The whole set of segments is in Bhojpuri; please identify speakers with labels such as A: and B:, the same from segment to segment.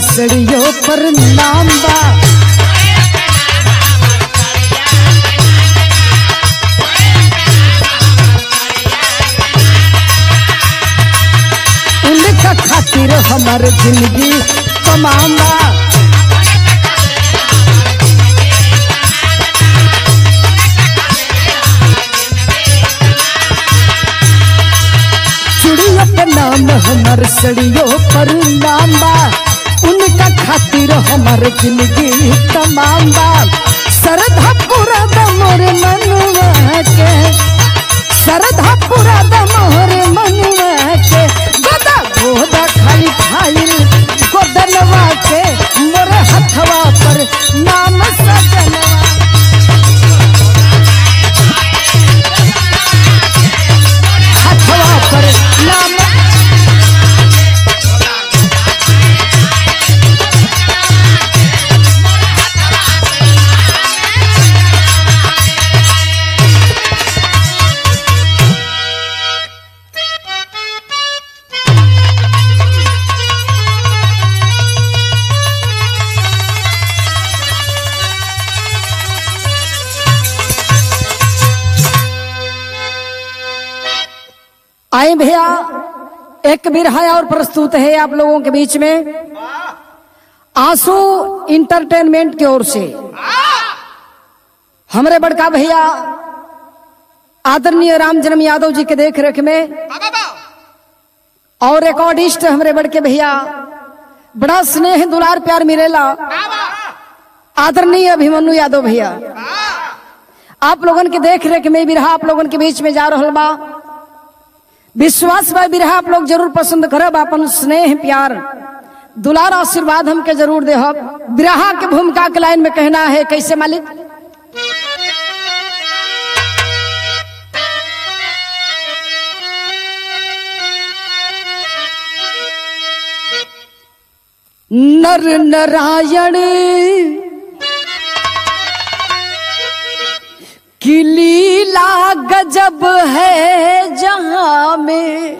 A: सड़ियों पर नाम बा उनका खातिर हमार जिंदगी तमाम बा चुड़िया के नाम हमार सड़ियों पर नाम बा उनका खातिर हमार जिंदगी तमाम बा सरधा पूरा मोर मनुआ के सरधा पूरा मोर मनुआ के गोदा गोदा खाई खाई गोदनवा के मोर हथवा पर नाम सजनवा हथवा पर नाम आए भैया एक बिरहा और प्रस्तुत है आप लोगों के बीच में आंसू इंटरटेनमेंट की ओर से हमारे बड़का भैया आदरणीय राम जन्म यादव जी के देख रेख में और रिकॉर्डिस्ट हमारे बड़के भैया बड़ा स्नेह दुलार प्यार मिलेला आदरणीय अभिमन्यु यादव भैया आप लोगन के देख रेख में बिरहा आप लोगन के बीच में जा रहा बा विश्वास बा बिरहा आप लोग जरूर पसंद करब अपन स्नेह प्यार दुलार आशीर्वाद हमके जरूर देहब बिरहा के भूमिका के लाइन में कहना है कैसे मालिक नर नारायण की लीला गजब है जहां में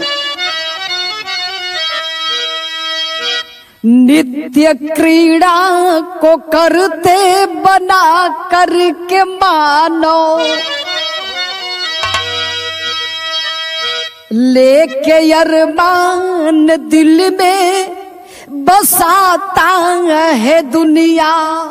A: नित्य क्रीड़ा को करते बना करके मानो लेके अरमान दिल में बसाता है दुनिया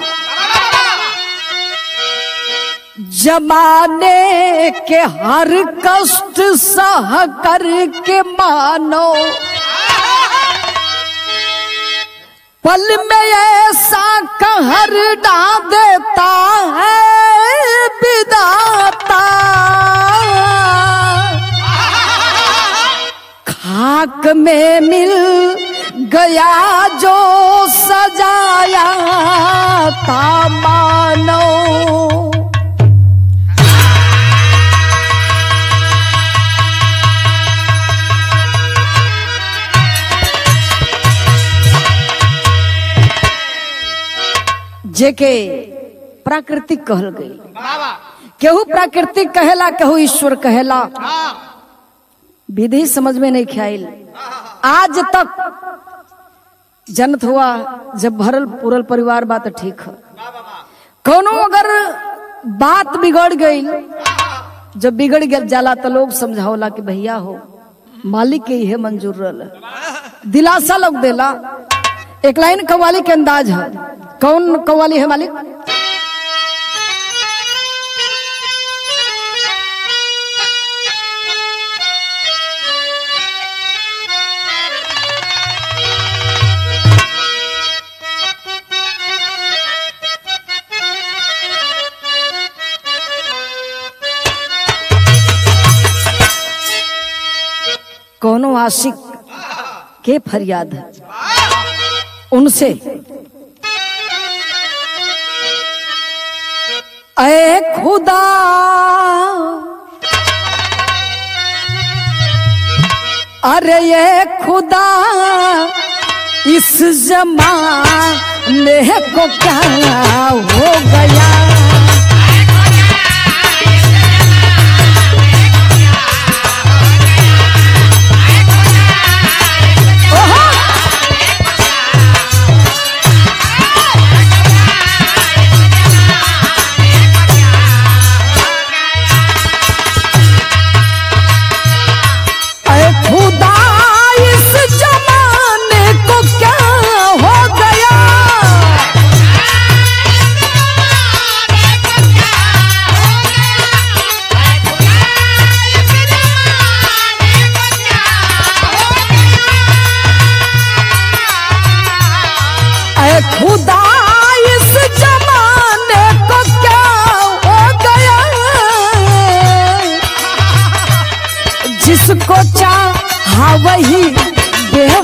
A: जमाने के हर कष्ट सह करके मानो पल में ऐसा कहर डा देता है विदाता खाक में मिल गया जो सजाया था मानो जेके प्राकृतिक कहल गई केहू प्राकृतिक कहेला केहू ईश्वर कहेला विधि समझ में नहीं ख्याल आज तक जनत हुआ जब भरल पूरल परिवार बात ठीक है कोनो अगर बात बिगड़ गई जब बिगड़ गया जाला तो लोग समझावला कि भैया हो मालिक के यह मंजूर रहल दिलासा लोग देला एक लाइन कव्वाली के अंदाज है कौन कव्वाली है मालिक कोनो आशिक के फरियाद है उनसे ऐ खुदा अरे ये खुदा इस जमाने को क्या हो गया ओहो!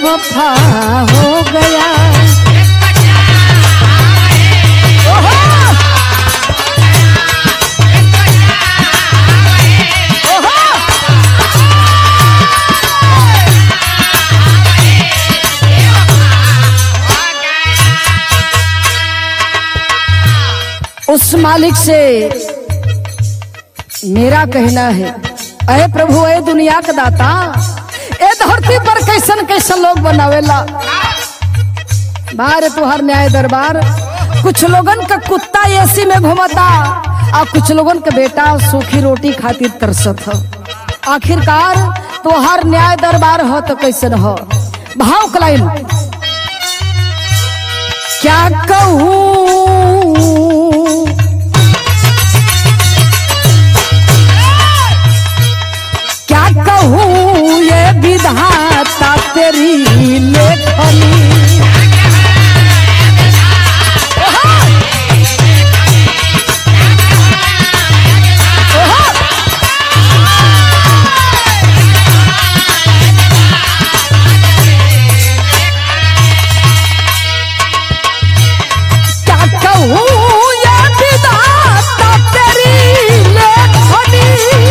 A: बेवफा हो गया ओहो! ओहो! उस मालिक से मेरा कहना है अरे प्रभु अरे दुनिया का दाता ए धरती पर कैसन कैसन लोग बनावेला बाहर तुहार न्याय दरबार कुछ लोगन का कुत्ता एसी में घुमता और कुछ लोगन का बेटा सूखी रोटी खातिर तरसत ह आखिरकार तुहार न्याय दरबार हो तो कैसन हो भाव कलाइन क्या कहूँ क्या कहूँ ये विधाता तेरी लेखनी क्या कहूँ ये विधाता तेरी लेखनी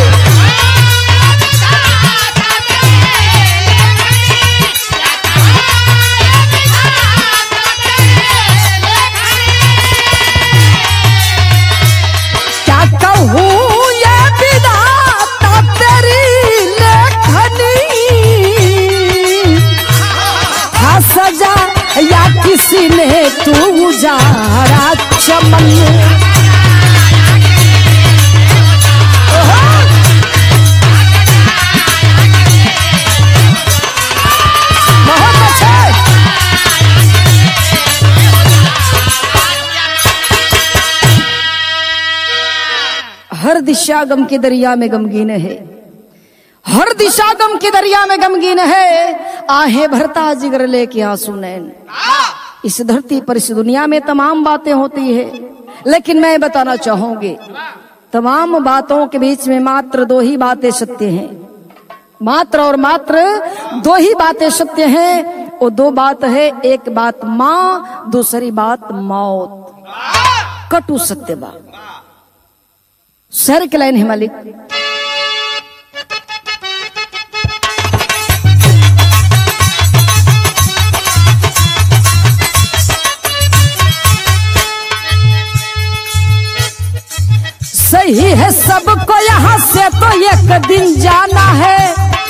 A: क्या कहूँ ये विधाता तेरी लेखनी था सजा या किसी ने तू उजारा चमन ओहो! बहुत अच्छे हर दिशा गम के दरिया में गमगीन है हर दिशा गम के दरिया में गमगीन है आहे भरता जिगर लेके आंसू नैन इस धरती पर इस दुनिया में तमाम बातें होती है लेकिन मैं बताना चाहूंगी तमाम बातों के बीच में मात्र दो ही बातें सत्य हैं मात्र और मात्र दो ही बातें सत्य हैं वो दो बात है एक बात माँ दूसरी बात मौत कटु सत्य बात सर के लाइन है मालिक सही है सबको यहाँ से तो एक दिन जाना है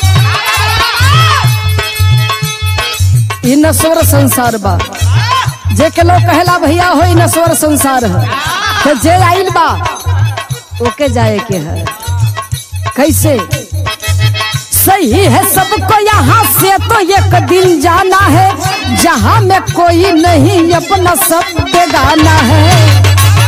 A: इ नश्वर संसार बा जे के लोग कहला भैया हो इ नश्वर संसार है तो जे आइल बा ओके जाए के है कैसे सही है सबको यहाँ से तो एक दिन जाना है जहाँ में कोई नहीं अपना सब गाना है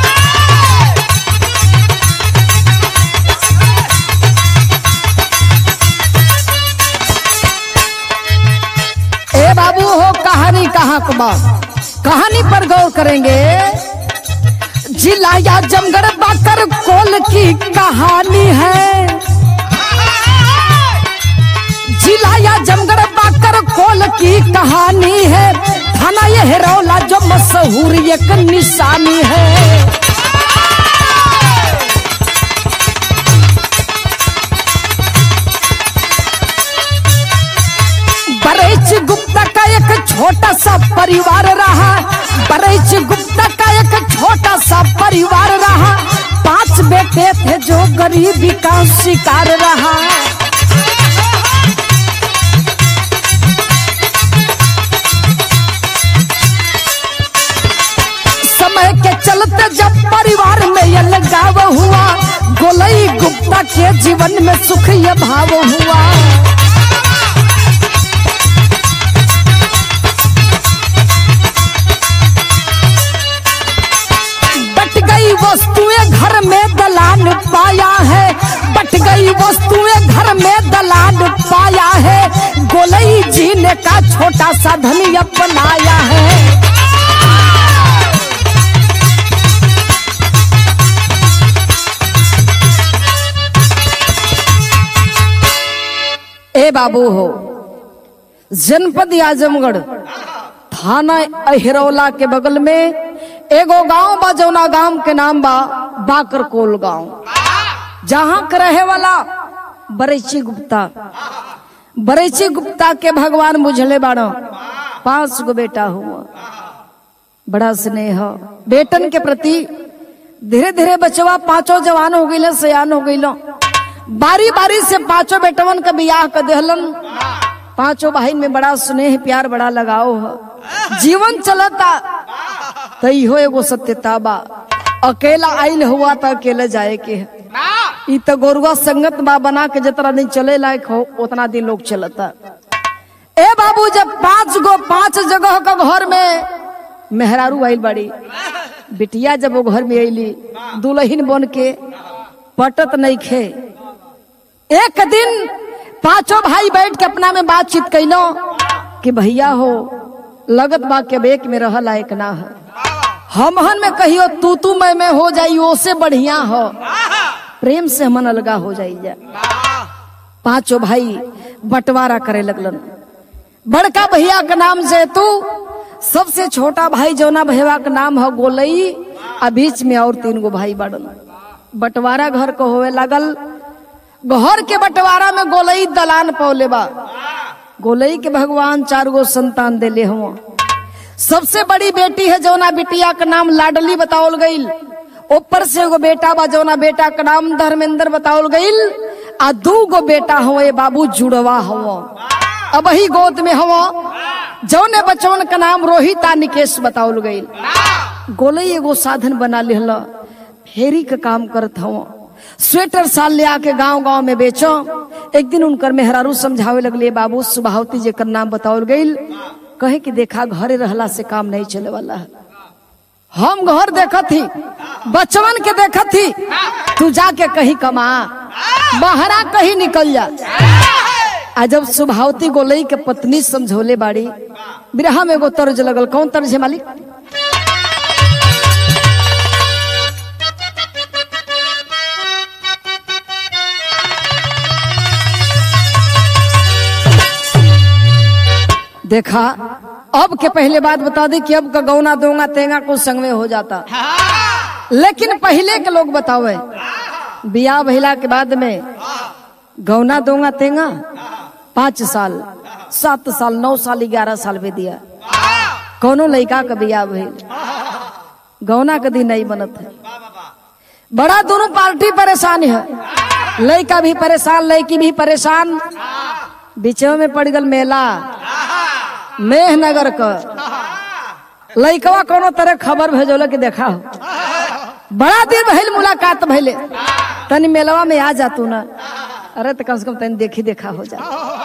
A: ए बाबू हो कहानी कहाँ को बा कहानी पर गौर करेंगे जिला या जमगढ़ बाकर कोल की कहानी है जिला या जमगढ़ बाकर कोल की कहानी है थाना ये हेरौला जो मशहूर एक निशानी है बरेच गुप्ता का एक छोटा सा परिवार रहा बरेच गुप्ता का एक छोटा सा परिवार रहा पांच बेटे थे जो गरीबी का शिकार रहा समय के चलते जब परिवार में ये लगाव हुआ गोलई गुप्ता के जीवन में सुख ये भाव हुआ बट गई वस्तुएं घर में दलान पाया है बट गई वस्तुएं घर में दलान पाया है गोलई जी ने का छोटा सा धनी अपनाया है ए बाबू हो जनपद आजमगढ़ थाना अहिरौला के बगल में एगो गांव बा जौना गांव के नाम बा बाकरकोल गांव जहां के रहे वाला बरेची गुप्ता बरेची गुप्ता के भगवान बुझले बाड़ो पांच गो बेटा हुआ बड़ा स्नेह बेटन के प्रति धीरे धीरे बचवा पांचों जवान हो गई सयान हो गई बारी बारी से पांचों बेटवन का बियाह कर देहलन पांचों बहन में बड़ा स्नेह प्यार बड़ा लगाव है जीवन चलता तो इहो एगो सत्यता बा अकेला आइल हुआ तो अकेले जाए के है ई तो गोरुआ संगत बा बना के जितना दिन चले लायक हो उतना दिन लोग चलता ए बाबू जब पांच गो पांच जगह का घर में मेहरारू आइल बाड़ी बिटिया जब वो घर में अली दुल्हन बन के पटत नहीं खे एक दिन पांचों भाई बैठ के अपना में बातचीत कैलो कि भैया हो लगत बा के बेक में रह लायक ना है हमहन में कहियो तू तू मैं मैं हो जाई ओसे बढ़िया हो प्रेम से हमन अलगा हो जाई जा पांचों भाई बंटवारा करे लगलन बड़का भैया के नाम से तू सबसे छोटा भाई जौना भैया का नाम है गोलई आ बीच में और तीन गो भाई बड़न बंटवारा घर को होवे लगल घर के बंटवारा में गोलई दलान पौले बा गोलई के भगवान चार गो संतान देले हुआ सबसे बड़ी बेटी है जौना बिटिया का नाम लाडली बतावल गईल ऊपर से एगो बेटा बा जौना बेटा का नाम धर्मेंद्र बतावल गईल आ दू गो बेटा हुए बाबू जुड़वा हुआ अब ही गोद में हुआ जौने बचवन का नाम रोहित आ निकेश बतावल गईल गोलई एगो साधन बना लिहला फेरी का काम करत हुआ स्वेटर साल ले आके गांव गांव में बेचो एक दिन उनकर मेहरारू समझावे लगले बाबू सुबावती जेकर नाम बतावल गईल कहे कि देखा घरे रहला से काम नहीं चले वाला है हम घर देखत थी बचवन के देखत थी तू जाके कहीं कमा बहरा कहीं निकल जा आ जब सुभावती गोलई के पत्नी समझौले बाड़ी बिरहा में एगो तर्ज लगल कौन तर्ज है मालिक देखा अब के पहले बात बता दी कि अब का गौना दोंगा तेंगा कुछ संग में हो जाता लेकिन पहले के लोग बतावे बियाह भइला के बाद में गौना दोंगा तेंगा पाँच साल सात साल नौ साल ग्यारह साल में दिया कौनो लड़का का बियाह भइल गौना के दिन नहीं बनत है बड़ा दोनों पार्टी परेशान है लड़का भी परेशान लड़की भी परेशान बीचों में पड़ गल मेला मेहनगर का लड़कवा कोनो तरह खबर भेजोल कि देखा हो बड़ा दिन भइल मुलाकात भइले तनी मेलवा में आ जातू ना अरे तो कम से कम तनी देखी देखा हो जा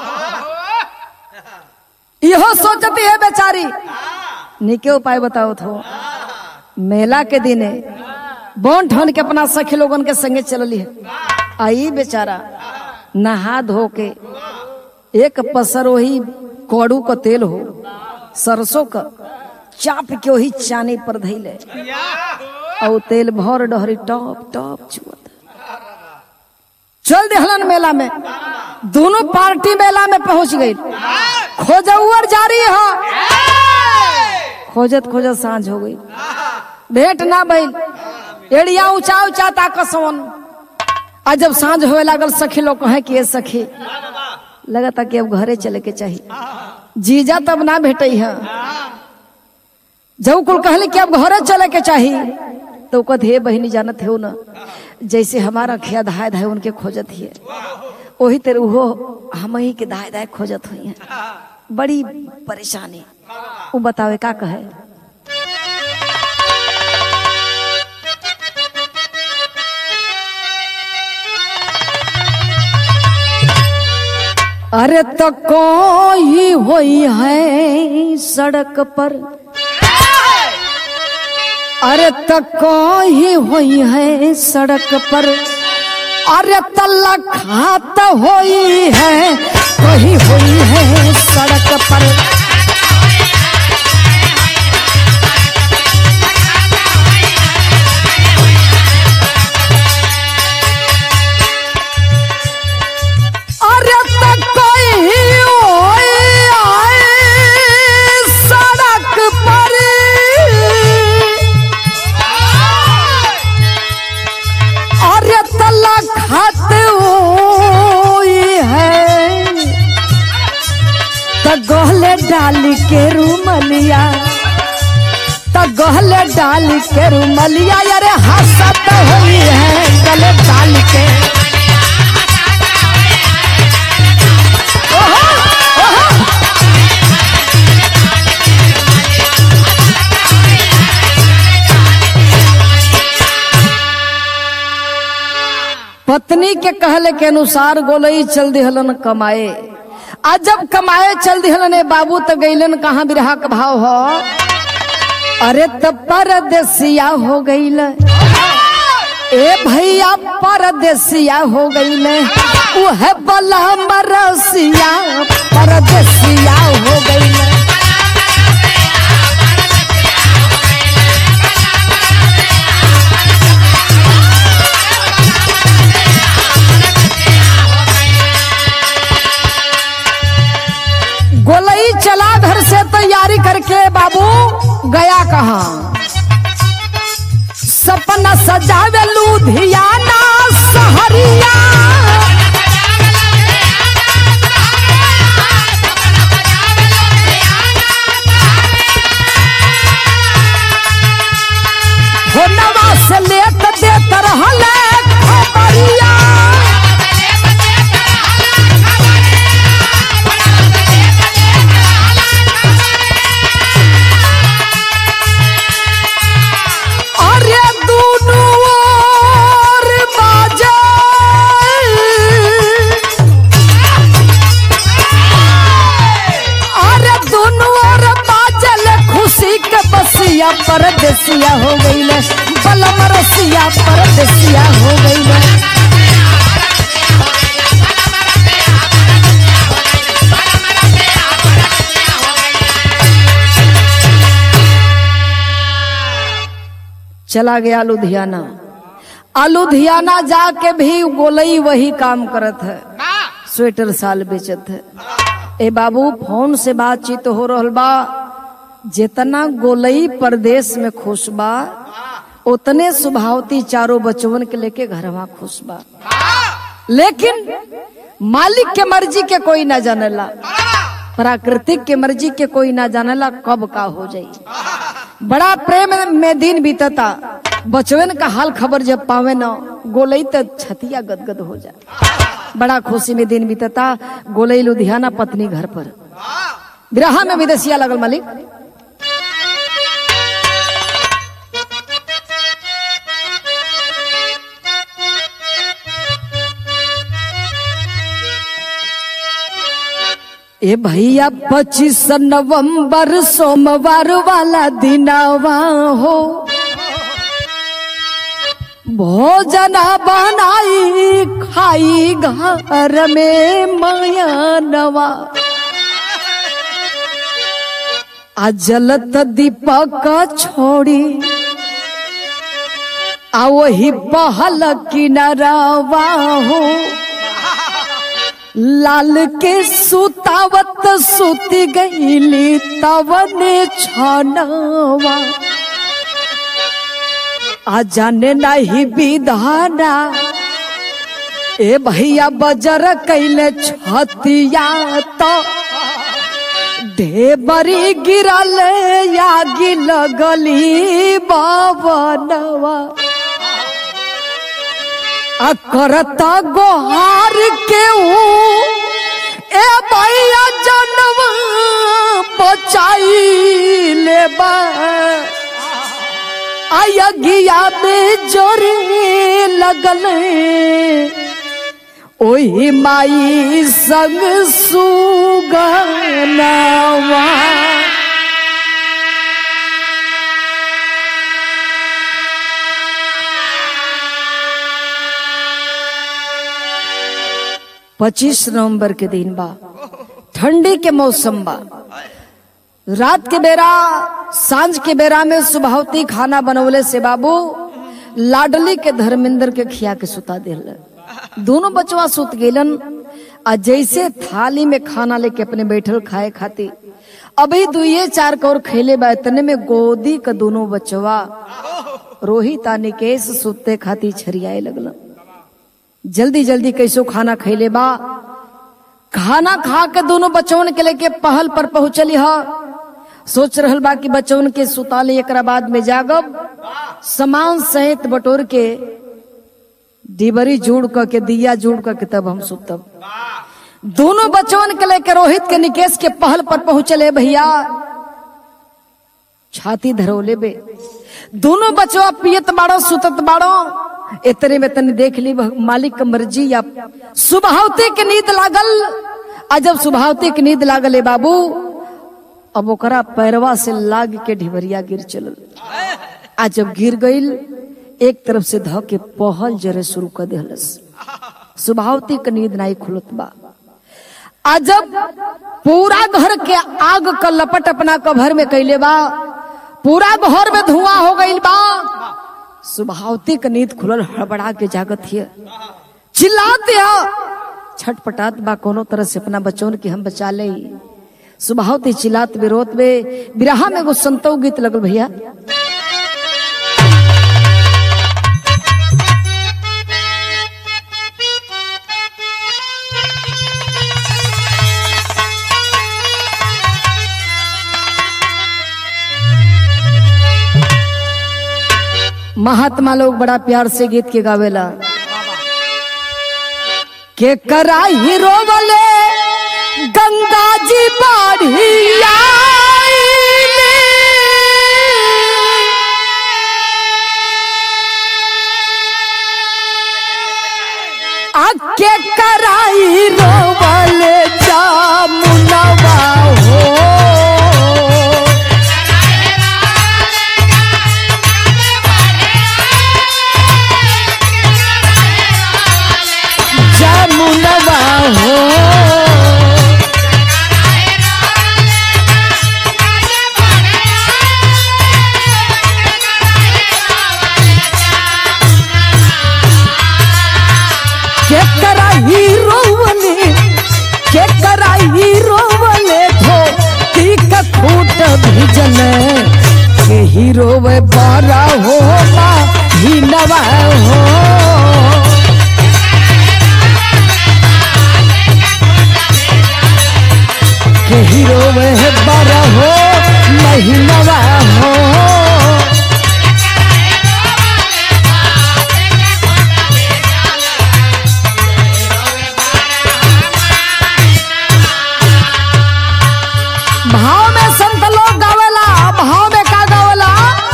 A: इहो सोचती है बेचारी निके उपाय बताओ थो मेला के दिने बोन ठन के अपना सखी लोगन के संगे चलली है आई बेचारा नहा धो के एक पसर वही कड़ू का तेल हो सरसों का चाप के वही चानी पर धैले और तेल भर डहरी टॉप टॉप चुअत चल देहलन मेला में दोनों पार्टी मेला में पहुंच गई खोजौर जारी है खोजत खोजत सांझ हो गई भेंट ना भइल एड़िया ऊंचा ऊंचा ताकसवन आ जब सांझ होए लागल सखी लोग कहे कि ये सखी लगता कि अब घरे चले के चाहिए जीजा तब ना भेटे है जब कुल कहले कि अब घरे चले के चाहिए तो कद हे बहनी जानत है ना जैसे हमारा खिया धाय धाय उनके खोजत ही वही तेरे वो हम ही के धाय धाय खोजत हुई है बड़ी परेशानी वो बतावे का कहे अरे तो कोई हुई है सड़क पर अरे तो कोई हुई है सड़क पर अरे तल्ला खात हुई है कोई हुई है सड़क पर अरे तो कोई हुई डाल के रूमलिया त गहले डाल के रूमलिया अरे हंसत हुई है गले डाल के ओहो, ओहो। पत्नी के कहले के अनुसार गोलई चल दिहलन कमाए आज जब कमाए चल दिहलन ए बाबू त गईलन कहाँ बिरहा का भाव हो अरे तब परदेसिया हो गईल ए भैया परदेसिया हो गईल उहे बला मरसिया परदेसिया हो गईल गोलई चला घर से तैयारी करके बाबू गया कहा सपना सजावे लुधियाना सहरिया होनवा से लेत देत रहले खबरिया अरे दुनु ओर बाजे अरे दुनु ओर बाजल खुशी के बसिया परदेसिया हो गईले बलम रसिया परदेसिया हो गईले चला गया लुधियाना आ लुधियाना जाके भी गोलई वही काम करत है स्वेटर साल बेचत है ए बाबू फोन से बातचीत हो रहल बा जितना गोलई प्रदेश में खुश बा उतने सुभावती चारों बचवन के लेके घरवा खुश बा लेकिन मालिक के मर्जी के कोई ना जानेला प्राकृतिक के मर्जी के कोई ना जानेला कब का हो जाई बड़ा प्रेम में दिन बीतता बचवन का हाल खबर जब पावे न गोलई तो छतिया गदगद हो जाए बड़ा खुशी में दिन बीतता गोलई लुधियाना पत्नी घर पर विरहा में विदेशिया लगल मालिक ए भैया पच्चीस नवंबर सोमवार वाला दिनावा हो भोजना बनाई खाई घर में माया नवा आ जलत दीपक छोड़ी आ वही पहल किनारावा हो लाल के सुतावत सुती गईली तवने छनवा आ जाने नहीं विधाना ए भैया बजर कैले छतिया तो ढेबरी गिरल यागी लगली बाबनवा आ करत गोहार के ऊ ए भैया जनवा बचाई लेबा आयगिया में जोरे लगल ओही माई संग सुगनवा पच्चीस नवंबर के दिन बा ठंडी के मौसम बा रात के बेरा सांझ के बेरा में सुबहती खाना बनवले से बाबू लाडली के धर्मेंद्र के खिया के सुता दिल दोनों बचवा सुत गेलन आ जैसे थाली में खाना लेके अपने बैठल खाए खाती अभी दुइये चार कौर खेले बा इतने में गोदी का दोनों बचवा रोहित आ निकेश सुते खाती छरियाए लगलन जल्दी जल्दी कैसो खाना खैले बा खाना खा के दोनों बच्चों के लेके पहल पर पहुंचली ह सोच रहल बा कि बच्चों के सुताले एकरा बाद में जागब सामान सहित बटोर के डिबरी जोड़ क के दिया जोड़ क के तब हम सुतब दोनों बच्चों के लेके रोहित के निकेश के पहल पर पहुंचले भैया छाती धरोले बे दोनों बचवा पियत बाड़ो सुतत बाड़ो इतने में तनी देख ली भग- मालिक का मर्जी या सुबहावती के नींद लागल आ जब सुबहावती के नींद लागल ए बाबू अब ओकरा पैरवा से लाग के ढिबरिया गिर चलल आ जब गिर गईल एक तरफ से ध के पहल जरे शुरू कर देहलस सुबहावती के नींद नहीं खुलत बा आ जब पूरा घर के आग का लपट अपना कभर में कैले बा पूरा घर में धुआं हो गईल बा सुबहावती का नींद खुलल हड़बड़ा के जागत हिय चिल्लाते ह छटपटात बा कोनो तरह से अपना बच्चों के हम बचा ले सुबहावती चिल्लात विरोध में बिरहा में एगो संतो गीत लगल भैया महात्मा लोग बड़ा प्यार से गीत के गावेला के कराई रोवले गंगा जी बाढ़िया आके कराई रोवले जामुनवा हो जामुनवा हो के कराई रोवले के कराई रोवले धो तीक खूट भिजल के हीरो वे बारा हो मा ही नवा हो के हीरो वह बड़ा हो महीनवा हो भाव में संत लोग गावेला भाव में का गावेला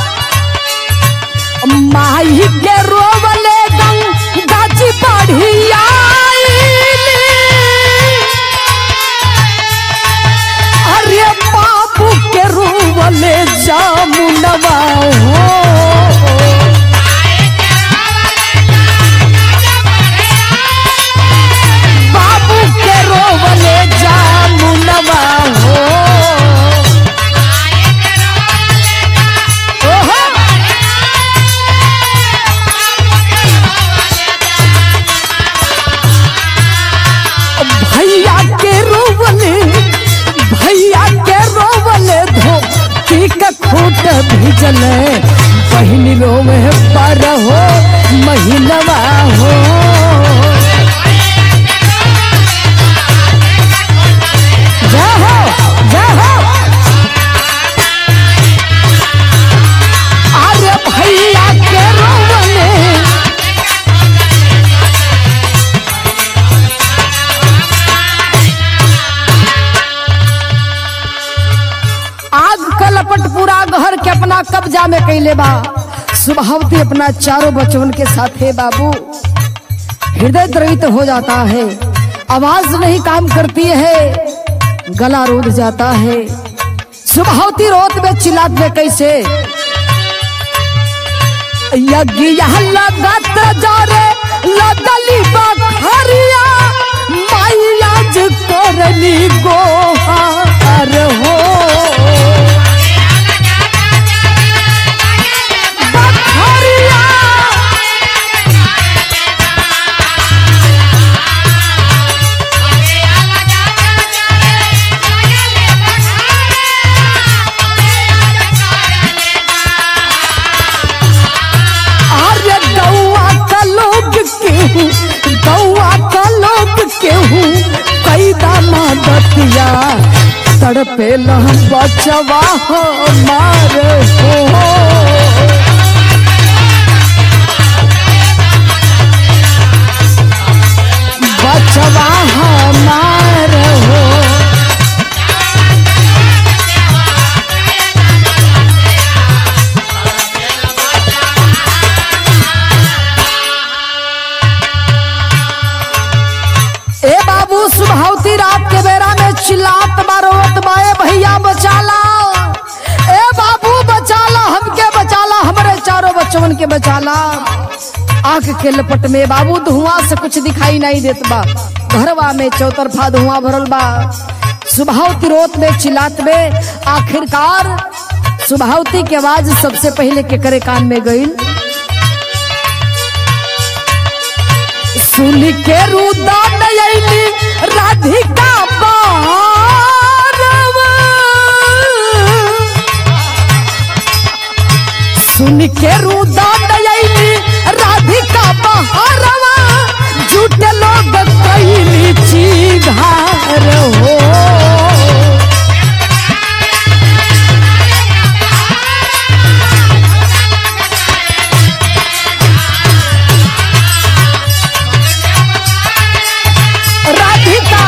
A: माही के रोवले गंगा जी बढ़िया अरे बाबू के रोवले जामुनवा हो बाबू के रोवले जामुनवा हो ओहो भैया के रोवले भैया के रोवले धो के खूट भिजल बहिनी रोवे पर हो महीनवा हो जा हो जा हो अरे भैया के रोवले आग का लपट पूरा घर के अपना कब्जा में कैले बा सुबहावती अपना चारों बच्चों के साथ है बाबू हृदय द्रवित हो जाता है आवाज नहीं काम करती है गला रोध जाता है सुबहावती रोत में चिल्लात में कैसे यज्ञ यहाँ लगत जारे लगली बखरिया मैया जी करली गोहार हो बखरिया अरे गौआ का लोग केहू गौआ का लोग केहू कैदा तड़पेल बचवा हमार हो बचवा हमार हो ए बाबू सुभावती रात के बेरा में चिल्लात मारोत बाए भैया बचाला ए बाबू बचाला हमके बचाला हमरे चारों बच्चवन के बचाला आंख के लपट में बाबू धुआं से कुछ दिखाई नहीं देत बा घरवा में चौतरफा धुआं भरल बा सुभावती रोत में चिल्लात में आखिरकार सुभावती के आवाज सबसे पहले के करे कान में गई सुन के रुदा नयनी राधिका बारवा सुन के रुदा नयनी राधिका बहारवा झूठे लोग कैली चीधार हो राधिका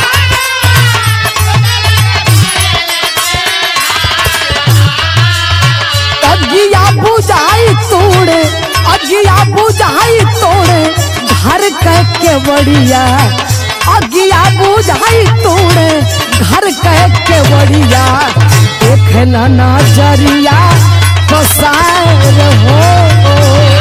A: अगिया बुझाई तोड़े अगिया बुझाई तोड़े घर कह के बड़िया अगिया बुझाई तोड़े घर कह के बड़िया देखना नजरिया पसार हो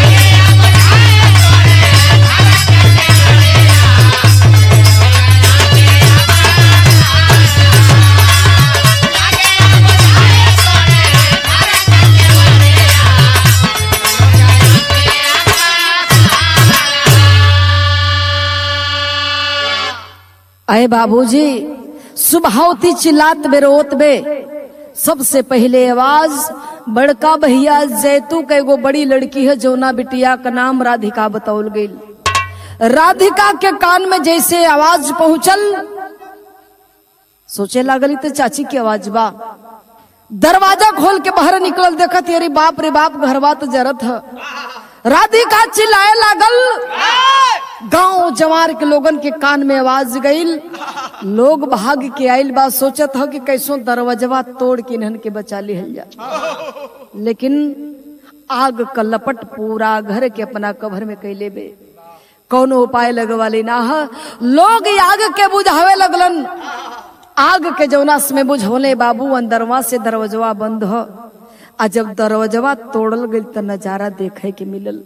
A: अरे बाबूजी सुबहावती चिल्लात बे रोत बे सबसे पहले आवाज बड़का भैया जैतू के एगो बड़ी लड़की है जौना बिटिया का नाम राधिका बतौल गई राधिका के कान में जैसे आवाज पहुंचल सोचे लागली तो चाची की आवाज बा दरवाजा खोल के बाहर निकलल देखत अरे बाप रे बाप घरवा तो जरत है राधिका चिल्लाए लागल गांव जवार के लोगन के कान में आवाज गईल लोग भाग के आइल बा सोचत हो कि कैसो दरवाजवा तोड़ के इन्हन के बचा लिहल जा लेकिन आग का लपट पूरा घर के अपना कवर में कैले बे कौनो उपाय लगवाले ना ह लोग ई आग के बुझावे लगलन आग के जौनास में बुझौले बाबू अंदरवा से दरवाजवा बंद ह आ जब दरवाजवा तोड़ल गई त नजारा देखे के मिलल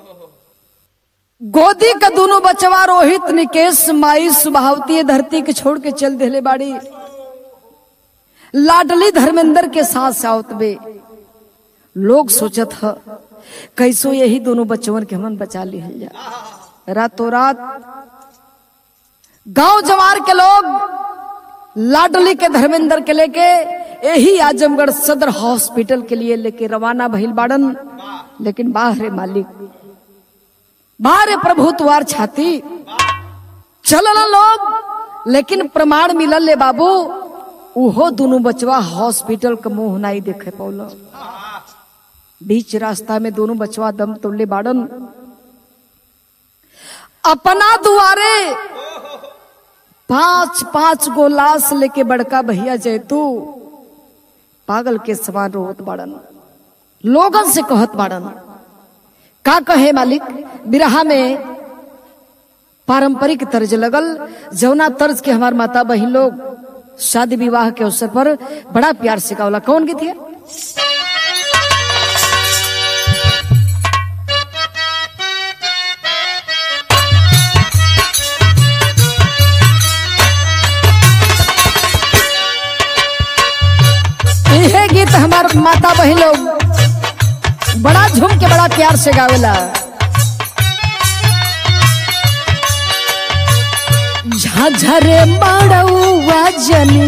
A: गोदी का दोनों बचवा रोहित निकेश माई सुभावती धरती के छोड़ के चल देले बाड़ी लाडली धर्मेंद्र के साथ साउत बे लोग सोचत ह कैसो यही दोनों बच्चवन के हमन बचा लिहल जा रातों रात गांव जवार के लोग लाडली के धर्मेंद्र के लेके यही आजमगढ़ सदर हॉस्पिटल के लिए लेके रवाना भइल बाड़न लेकिन बाहरे मालिक बाहरे प्रभु तुआर छाती चलल लोग लेकिन प्रमाण मिलल ले बाबू उहो दोनों बचवा हॉस्पिटल का मुंह नहीं देखे पौल बीच रास्ता में दोनों बचवा दम तोड़ले बाड़न अपना दुआरे पांच पांच गो लाश लेके बड़का भैया जैतू पागल के समान रोत बाड़न लोगन से कहत बाड़न का कहे मालिक बिरहा में पारंपरिक तर्ज लगल जौना तर्ज के हमार माता बहन लोग शादी विवाह के अवसर पर बड़ा प्यार सिखावला कौन गीत है यह गीत हमार माता बहन लोग बड़ा झूम के बड़ा प्यार से गावेला झाझरे मड़ौआ जनी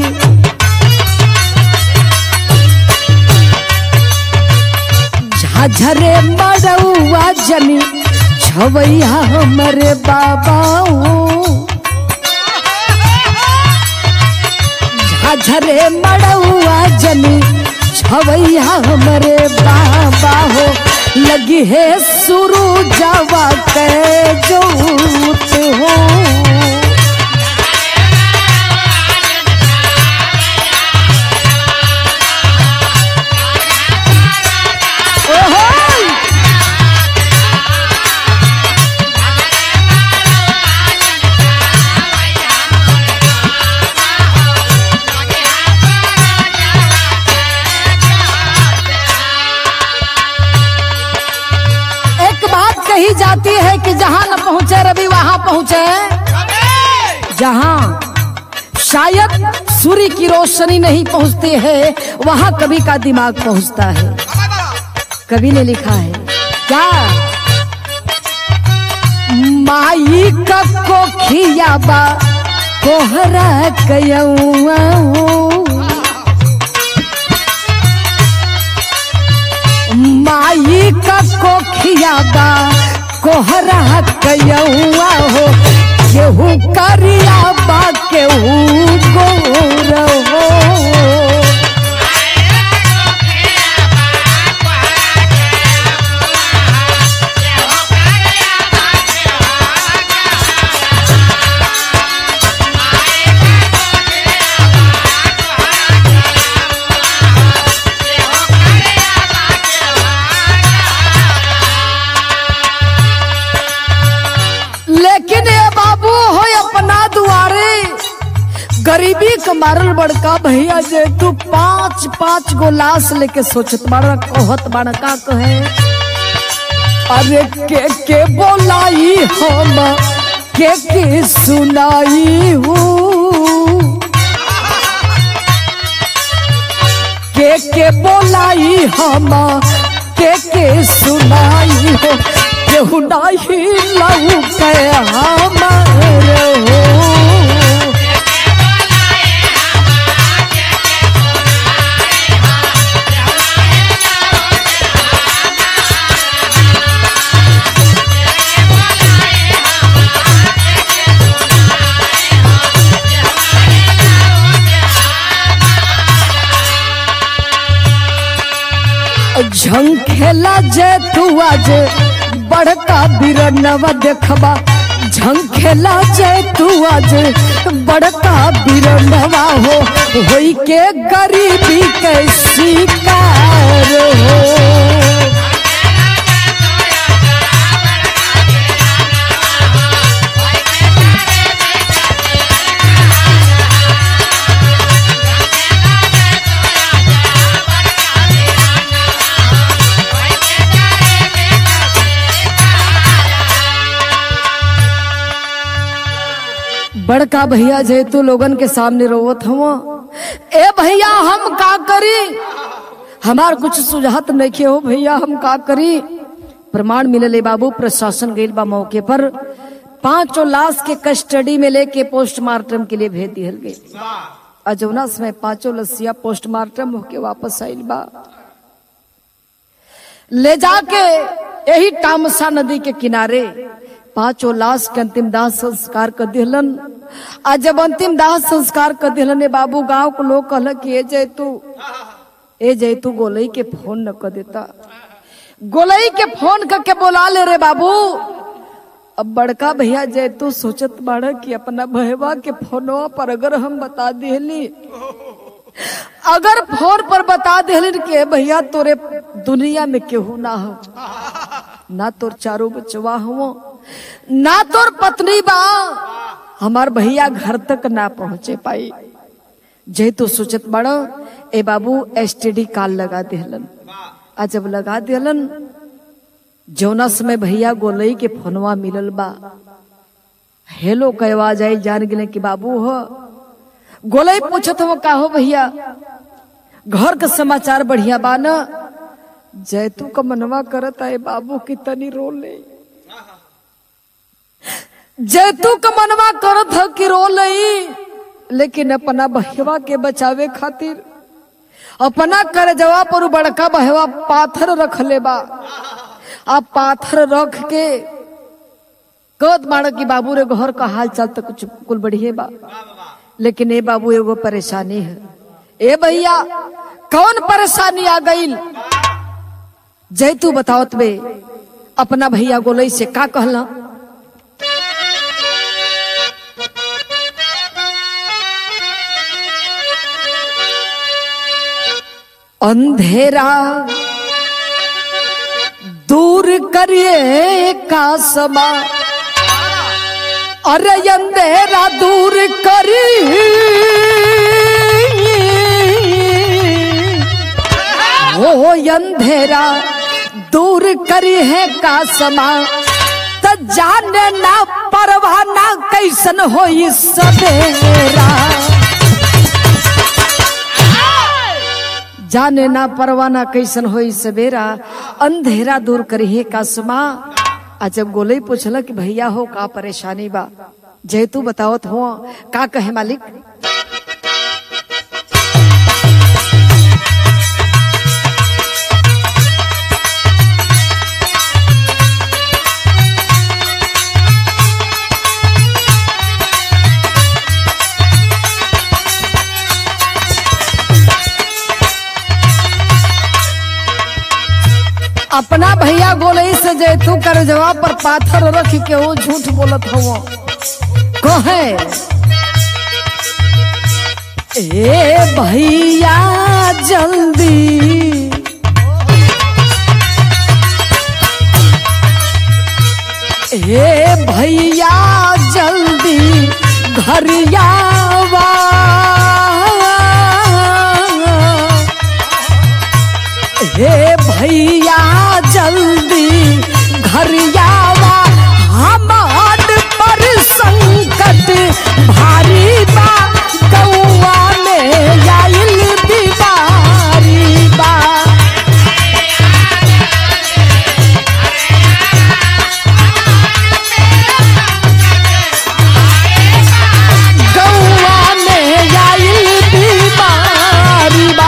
A: झाझरे मड़ौआ जनी छवैया हमरे बाबाऊ झरे मड़ौआ जनी छवैया हमरे बाबा हो लगी है सुरु जावा के जोत हो ओहो एक बात कही जाती है कि जहां न पहुंचे रवि वहां पहुंचे जहां शायद सूर्य की रोशनी नहीं पहुंचती है वहां कवि का दिमाग पहुंचता है कवि ने लिखा है क्या माई का कोखियाबा कोहरा कयौआ माई का कोखियाबा कोहरा कयौआ हो केहू करिया बा केहू गोर हो लेकिन ये बाबू हो अपना दुआरे गरीबी के मारल बड़का भैया जे तू पांच पांच गो लाश लेके सोचत बाड़ा कहत बाड़ा का कहे अरे के के बोलाई हम के के सुनाई हूँ के के बोलाई हम के के सुनाई हो केहू नहीं लऊ के हमार हो झंखेला जे तू आज बड़का बिरनवा देखबा झंखेला जे तू आज बड़का बिरनवा हो होई के गरीबी के शिकार हो बड़का भैया जे तू लोगन के सामने रोवत हव ए भैया हम का करी हमार कुछ सुझात नहीं हो भैया हम का करी प्रमाण मिलले बाबू प्रशासन गइल बा मौके पर पांचों लाश के कस्टडी में लेके पोस्टमार्टम के लिए भेज दिहल गई अजौना समय पांचों लसिया पोस्टमार्टम होके वापस आइल बा ले जाके यही तामसा नदी के किनारे पांचों लाश के अंतिम दाह संस्कार कर दिहलन आ जब अंतिम दाह संस्कार कर दिहलन ए बाबू गांव के लोग कहल कि ए जैतू ए जैतू गोलई के फोन न कर देता गोलई के फोन करके बोला ले रे बाबू अब बड़का भैया जैतू सोचत बाड़ा कि अपना भैया के फोनवा पर अगर हम बता दिहली अगर फोन पर बता दिहलिन के भैया तोरे दुनिया में केहू ना हो ना तोर चारों बचवा हो ना तोर पत्नी बा हमार भैया घर तक ना पहुंचे पाई जे तो सोचत बड़ा ए बाबू एसटीडी कॉल लगा दिहलन आ जब लगा दिहलन जौना समय भैया गोलई के फोनवा मिलल बा हेलो के आवाज आई जान गेले कि बाबू हो गोलई पूछत हो का हो भैया घर का समाचार बढ़िया बा न जैतू का मनवा करत आए बाबू की तनी रो ले जैतू का मनवा करत ह कि रो लई लेकिन अपना बहवा के बचावे खातिर अपना कर जवा पर उ बड़का बहवा पाथर रख ले बा आ पाथर रख के कहत माड़ कि बाबू रे घर का हाल चाल तो कुछ कुल बढ़िए बा लेकिन ए बाबू एगो परेशानी है ए भैया कौन परेशानी आ गई जय तू बताओ बे अपना भैया गोलई से का कहला अंधेरा दूर करिए का समा अरे अंधेरा दूर करी हो अंधेरा दूर करी है का समा त जाने ना परवाना कैसन हो सवेरा जाने ना परवाना कैसन होई सवेरा अंधेरा दूर करिए का समा आ जब गोलई पूछल कि भैया हो का परेशानी बा जय तू बतावत हो का कहे मालिक अपना भैया गोलई से जे तू कर जवाब पर पाथर रख के वो झूठ बोलत हो कहे ए भैया जल्दी ए भैया जल्दी घरियावा हे भैया जल्दी घर आवा हमार पर संकट भारी बा गौआ में आइल बीमारी बा गौआ में आइल बीमारी बा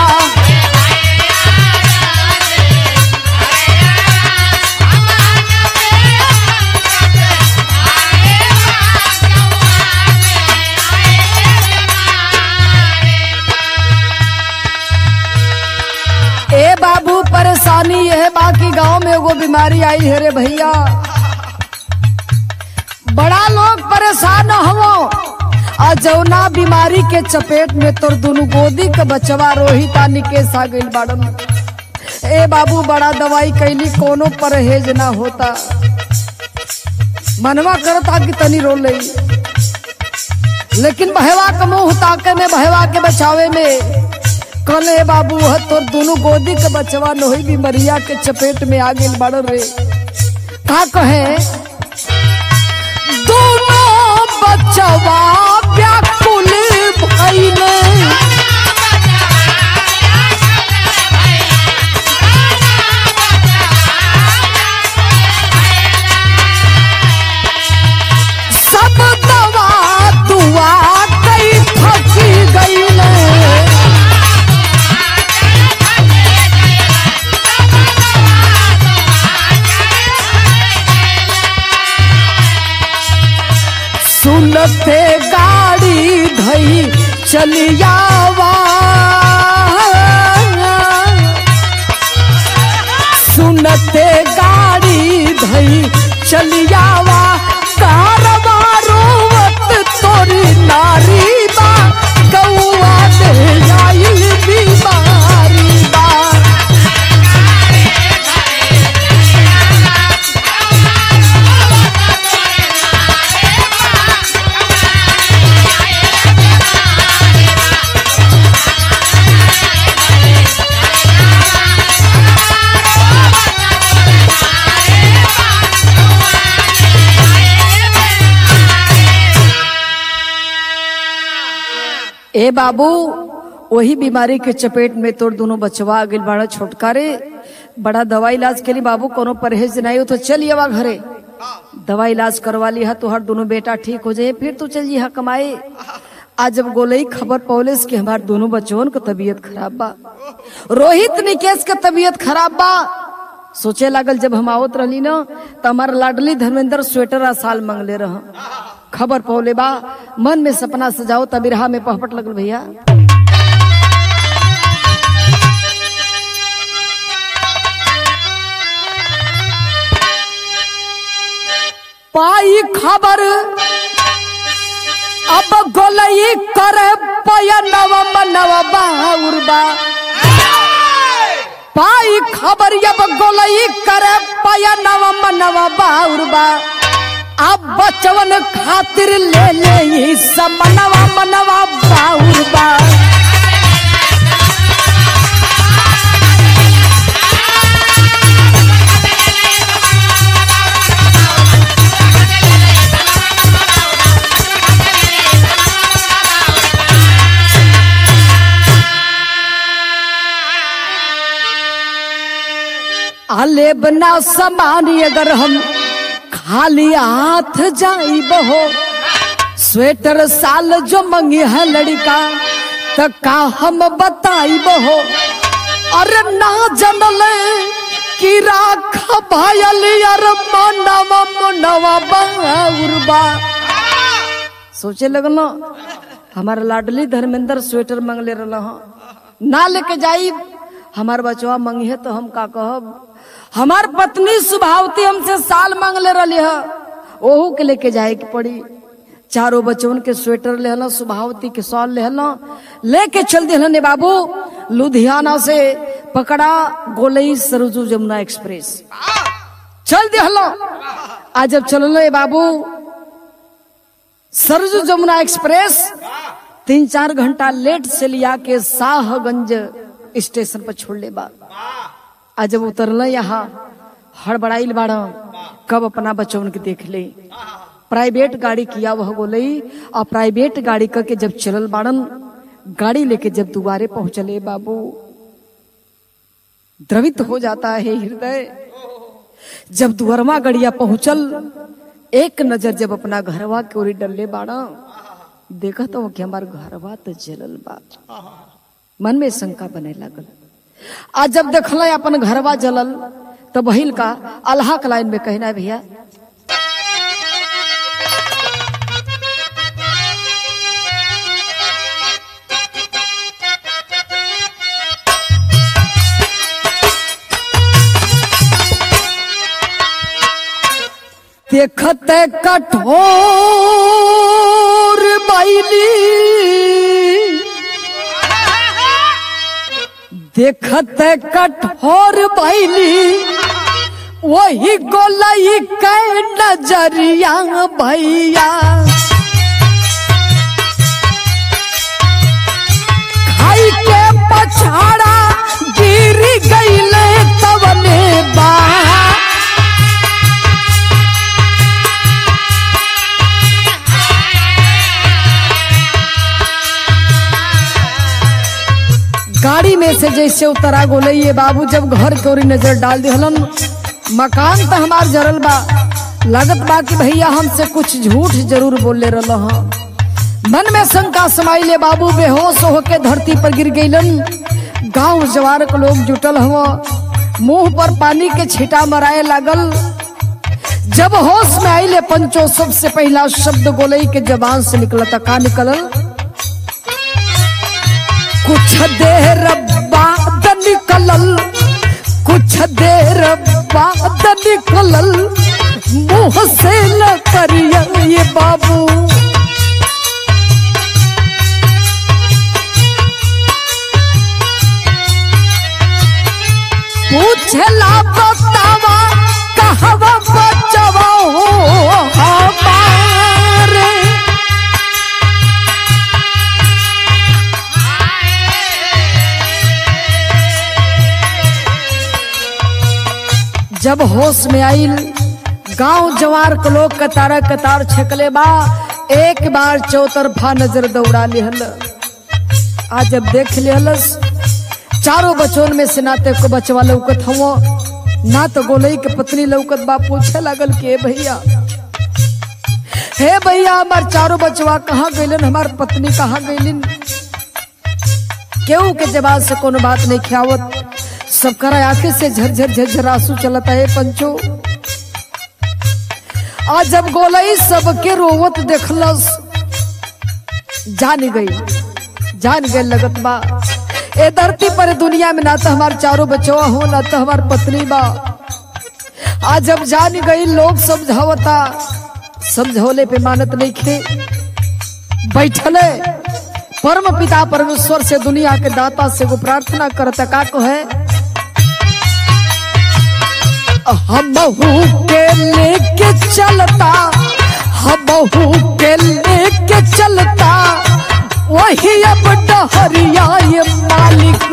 A: ए बाबू परेशानी यह बाकी गांव में एगो बीमारी आई है रे भैया बड़ा लोग परेशान हो आ जौना बीमारी के चपेट में तोर दोनों गोदी के बचवा रोहित आ निकेश आ गइल बाड़न ए बाबू बड़ा दवाई कैली कोनो परहेज ना होता मनवा करता कि तनी रो लई लेकिन बहवा के मुंह ताके में बहवा के बचावे में कल ए बाबू ह तोर दोनों गोदी के बचवा नोही बीमरिया के चपेट में आ गेल बड़ रे का कहे दोनों बचवा व्याकुल भइले सब दवा दुआ कई थकी गईले सुनते गाड़ी धई चलियावा सुनते गाड़ी धई चलियावा कारवा रोवत तोरी नारी बा गौआ दे आइल बीमारी बा ए बाबू वही बीमारी के चपेट में तोर दोनों बचवा आ गइल बड़ा छोटकारे बड़ा दवा इलाज के लिए बाबू कोनो परहेज नहीं हो तो चल आवा घरे दवा इलाज करवा लिया तो हर दोनों बेटा ठीक हो जाए फिर तू चल जिहा कमाए आज जब गोलई खबर पौलिस कि हमार दोनों बच्चों के तबीयत खराब बा रोहित निकेश के तबीयत खराब बा सोचे लागल जब हम आवत रहली ना तो हमार लाडली धर्मेंद्र स्वेटर आ साल मंगले रह खबर पौले बा मन में सपना सजाओ तब बिरहा में पहपट लगल भैया पाई खबर अब गोलई करे पयनव मनव बाउरबा पाई खबर अब गोलई करे पयनव मनव बाउरबा अब बचवन खातिर ले ले ई सब मनवा मनवा बाउरबा आले बना समानी अगर हम खाली हाथ जाइब हो स्वेटर साल जो मंगी है लड़का त का हम बताइब हो अरे ना जनल कि राख भायल यार मनवा मनवा बाउरबा सोचे लगल हमार लाडली धर्मेंद्र स्वेटर मंगले रहा ना लेके जाई हमार बचवा मंगी है तो हम का कहब हमार पत्नी सुभावती हमसे साल मांगले रही है ओहू के लेके जाए के पड़ी चारों बच्चों के स्वेटर लेहला सुभावती के सॉल लेहला लेके चल दिहने बाबू लुधियाना से पकड़ा गोलई सरजू जमुना एक्सप्रेस चल दिहला आज जब चलल बाबू सरजू जमुना एक्सप्रेस तीन चार घंटा लेट से लिया के शाहगंज स्टेशन पर छोड़ ले बा आज जब उतरल यहाँ हड़बड़ाइल बाड़ा कब अपना बच्चों के देख ले प्राइवेट गाड़ी किया वह गोलई और प्राइवेट गाड़ी करके जब चलल बाड़न गाड़ी लेके जब दुबारे पहुंचले बाबू द्रवित हो जाता है हृदय जब दुअरमा गड़िया पहुंचल एक नजर जब अपना घरवा के ओरी डल्ले बाड़ा देखा तो कि हमार घरवा तो जलल बा मन में शंका बने लगल आज जब देखल अपन घरवा जलल तो बहिल का अल्लाह के लाइन में कहना है भैया देखते कठोर बैली देखते कठोर बैली वही गोलई के नजरिया भैया खाई के पछाड़ा गिर गईले तवने बा गाड़ी में से जैसे उतरा गोले ये बाबू जब घर के ओरी नजर डाल दिहलन मकान तो हमार जरल बा लगत बा कि भैया हमसे कुछ झूठ जरूर बोले रहल हं। मन में शंका समाई ले बाबू बेहोश होके धरती पर गिर गईलन गांव जवार के लोग जुटल हव मुंह पर पानी के छीटा मराए लागल जब होश में आइले पंचो सबसे पहला शब्द गोलई के जबान से निकलता का निकलल कुछ देर बाद निकलल कुछ देर बाद निकलल मुंह से न करिया ये बाबू पूछला बतावा कहवा बचवा हो हमारे जब होश में आइल गांव जवार के लोग कतार कतार छकले बा एक बार चौतरफा नजर दौड़ा लिहल आज जब देख लिहलस चारों बचों में से नाते को बचवा लौकत हवो ना तो गोलई के पत्नी लौकत बा पूछे लागल के भैया हे भैया हमार चारों बचवा कहाँ गइलन हमार पत्नी कहाँ गइलिन केहू के जवाब से कोनो बात नहीं खियावत सब करा आंखें से झरझर झरझर आंसू चलता है पंचो आज जब गोलई सबके रोवत देखलस जान गई जान गई लगत बा ए धरती पर दुनिया में ना तो हमार चारों बचवा हो ना तो हमार पत्नी बा आज जब जान गई लोग समझावता समझौले पे मानत नहीं खे बैठले परम पिता परमेश्वर से दुनिया के दाता से वो प्रार्थना करता का को है हम के लेके चलता हम के लेके चलता वही अब डहरिया ये मालिक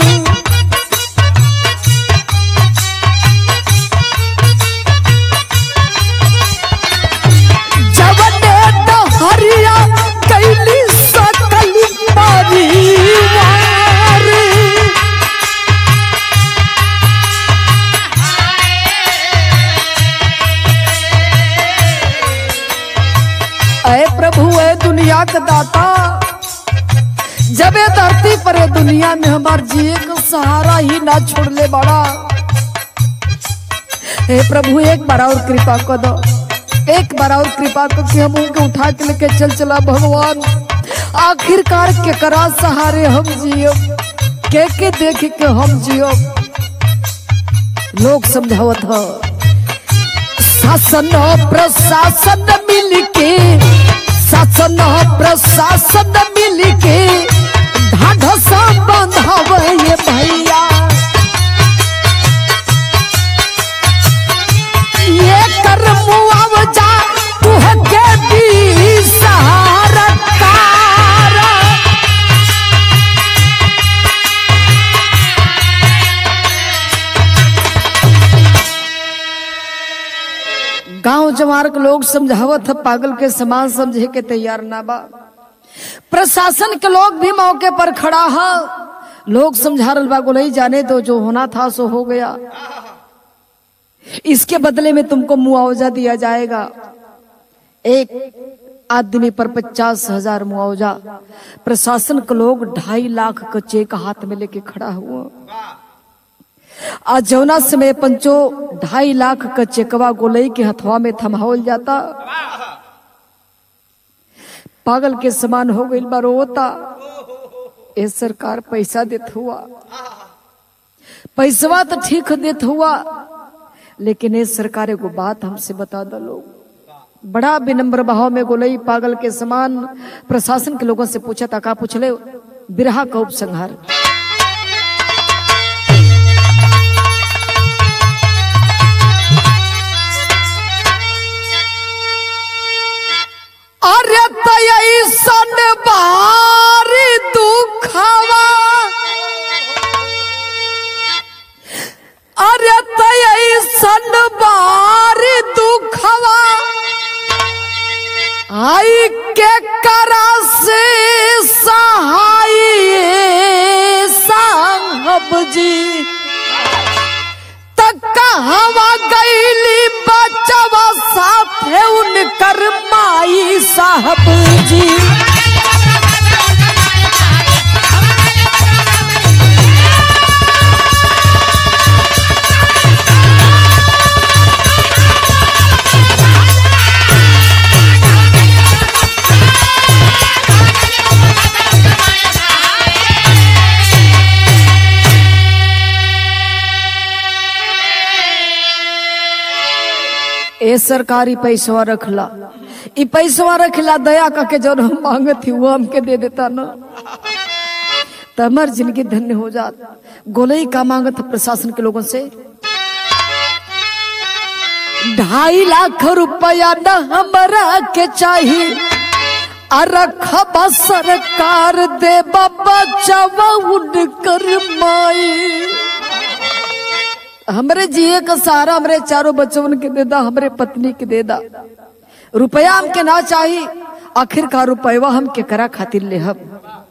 A: जवने डहरिया कैली सकल परिवार अय प्रभु है दुनिया का दाता जब ये धरती पर ये दुनिया में हमार जिए का सहारा ही ना छोड़ ले बड़ा हे प्रभु एक बार और कृपा कर दो एक बार और कृपा कर कि हम उनके उठा के लेके चल चला भगवान आखिरकार के करा सहारे हम जियो के के देख के हम जियो लोग समझावत हो शासन प्रशासन मिलके शासन प्रशासन मिलके ढाढसा बंधावे ये भैया ये कर मुआवजा तुहके भी सहारा तारा गांव जवार के लोग समझावत है पागल के समान समझे के तैयार ना बा प्रशासन के लोग भी मौके पर खड़ा है लोग समझा रहा बा गोलई जाने दो जो होना था सो हो गया इसके बदले में तुमको मुआवजा दिया जाएगा एक आदमी पर पचास हजार मुआवजा प्रशासन के लोग ढाई लाख का चेक हाथ में लेके खड़ा हुआ आज जौना समय पंचो ढाई लाख का चेकवा गोलई के हथवा में थमावल जाता पागल के समान हो गई बार रोता ए सरकार पैसा देत हुआ पैसवा तो ठीक देत हुआ लेकिन ये सरकार एगो बात हमसे बता दो लोग बड़ा विनम्र भाव में गोलई पागल के समान प्रशासन के लोगों से पूछा था का पूछले बिरहा का उपसंहार अरे तैसन बारी दुखवा अरे तैसन बारी दुखवा आई के करा से सहाय साहब जी तक हवा गईली बचवा साथे उनकर माई साहब जी ए सरकारी पैसवा रखला ई पैसवा रखला दया करके जब हम मांगत थी वो हमके दे देता ना तो हमार जिंदगी धन्य हो जात गोलई का मांगत था प्रशासन के लोगों से ढाई लाख रुपया न हमरा के चाहिए अरखबा सरकार दे बाबा चवा उनकर माई हमरे जिए का सहारा हमरे चारों बच्चों के दे दा हमरे पत्नी के दे दा रुपया हमके ना चाहिए आखिरकार रुपया हम के करा खातिर ले हम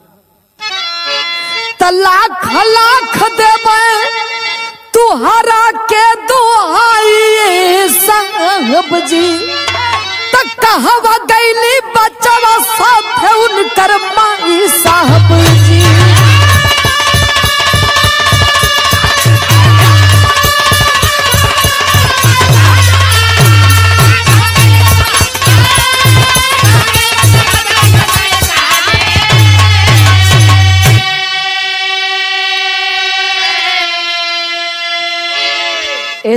A: त लाख लाख देवे तुहरा के दुहाई साहब जी त कहवा गईली बचवा साथे उनकर माई साहब जी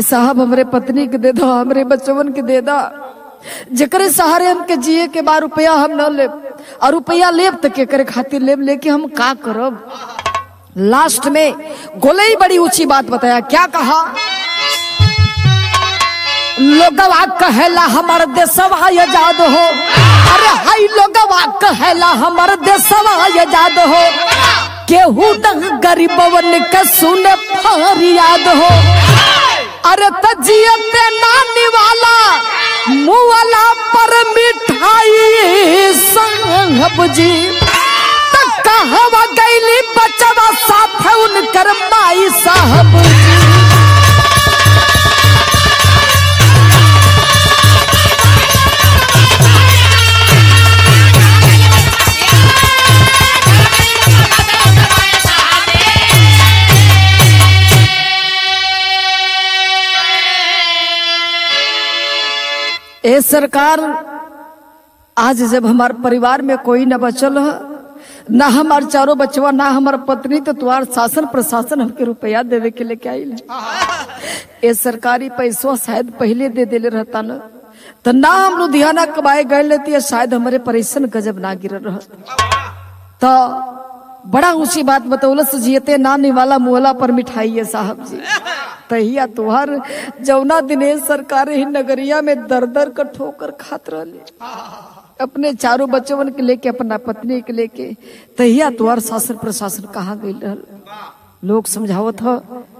A: साहब हमरे पत्नी के दे दो हमरे बच्चवन के दे दा जकरे सहारे हमके जिए के बाद रुपया हम न ले और रुपया लेब तो के करे खातिर लेब लेके हम का करब लास्ट में गोले ही बड़ी ऊंची बात बताया क्या कहा लोगवा कहेला हमर देशवा आजाद हो अरे हाई लोगवा कहेला हमर देशवा आजाद हो केहू न गरीबवन के सुने फरियाद हो अरे तजियते नानी वाला मुवाला पर मिठाई संग जी त कहवा गईली बचवा साथ उनकर माई साहब जी ए सरकार आज जब हमार परिवार में कोई न बचल है ना हमार चारों बचवा ना हमार पत्नी तो तुम्हार शासन प्रशासन हमके रुपया देवे के लेके आई ए सरकारी पैसवा शायद पहले दे देले रहता न तो ना हम लुधियाना कमाए गए लेती शायद हमारे परेशान गजब ना गिर रहत तो बड़ा ऊंची बात बतौलस जियते नानी वाला मुहला पर मिठाई है साहब जी तहिया तुहार जौना दिनेश सरकार ही नगरिया में दर दर कर ठोकर खात रहले अपने चारों बच्चवन के लेके अपना पत्नी के लेके तहिया तुहार शासन प्रशासन कहाँ गई रहल लोग समझावत ह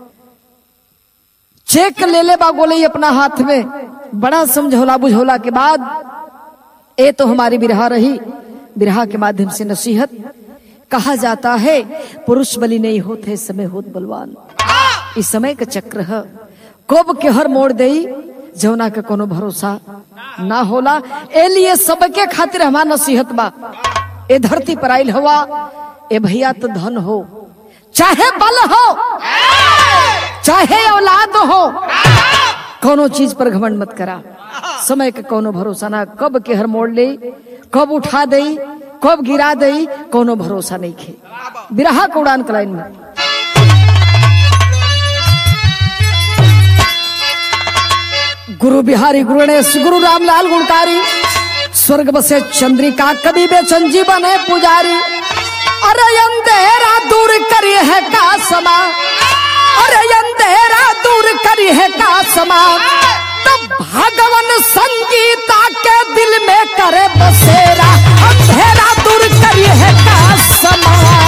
A: चेक ले ले बा गोले अपना हाथ में बड़ा समझौला बुझौला के बाद ए तो हमारी बिरहा रही बिरहा के माध्यम से नसीहत कहा जाता है पुरुष बलि नहीं होते इस समय होत बलवान इस समय का चक्र है कब के हर मोड़ दई जौना के कोनो भरोसा ना होला ए लिए सबके खातिर हमार नसीहत बा ए धरती पर आइल हवा ए भैया तो धन हो चाहे बल हो चाहे औलाद हो कोनो चीज पर घमंड मत करा समय के कोनो भरोसा ना कब के हर मोड़ ले कब उठा दई कब गिरा दई कोनो भरोसा नहीं खे बिरहा के उड़ान कलाइन में गुरु बिहारी गुरु गणेश गुरु रामलाल गुणकारी स्वर्ग बसे चंद्रिका कवि बेचन जीवन है पुजारी अरे अंधेरा दूर करी है का समा अरे अंधेरा दूर करी है का समा तब भगवान संगीता के दिल में करे बसेरा अंधेरा दूर करी है का समा